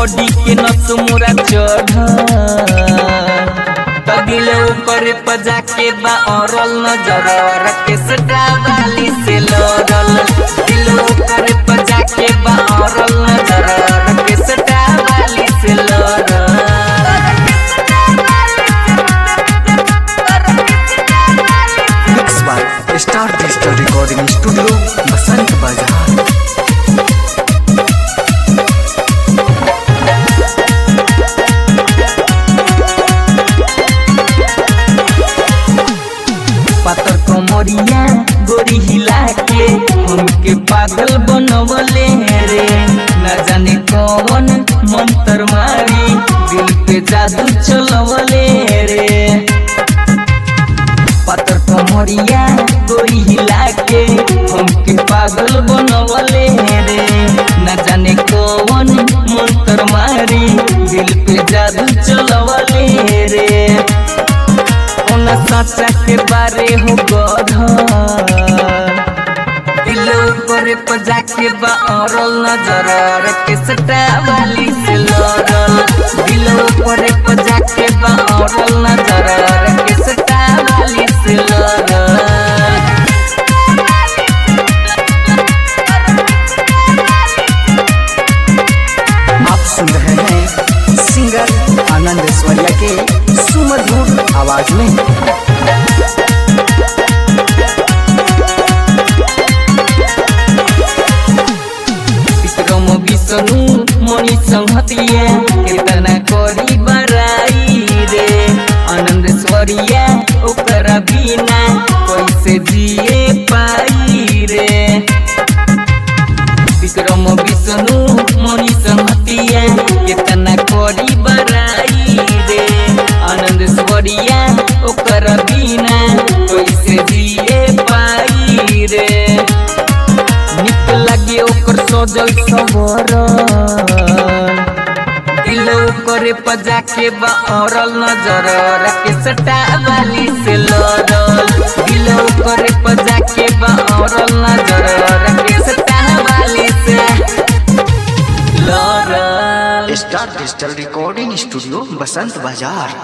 body के नस मोरा चढ़ तगिल ऊपर पजा के बा औरल नजर रखे सटा वाली से लड़ल दिल ऊपर पजा के बा औरल नजर रखे सटा वाली से लड़ल mix by star digital recording studio Basant Bazar पातर कमरिया गोरी हिला के हमके पागल बनवले रे न जाने कौन मंत्र मारी दिल पे जादू चलवले रे पातर कमरिया गोरी हिला के हमके पागल बनवले रे न जाने कौन मंत्र मारी दिल पे जादू चलवले रे कौन साचा के बारे हो गध दिल ऊपर पजा के बा औरल नजर रखे सटा वाली से लड़ल दिल ऊपर पजा के बा औरल नजर रखे सटा वाली से लड़ल आप सुन रहे हैं सिंगर आनंद ऐश्वर्या के सुमधुर आवाज में विक्रम विष्णु मणि संहतिया केतना करी बराई रे आनंद स्वरिया ओकरा बिना कैसे जिए पाई रे विक्रम विष्णु मणि संहतिया केतना करी बराई रे आनंद स्वरिया ओकरा बिना कैसे जिए पाई रे निक लगे ओकर सजल सवर दिल करे पजा के बा औरल नजर रखे सटा वाली से लड़ल दिल करे पजा के बा औरल नजर रखे सटा वाली से लड़ल star digital recording studio Basant बाजार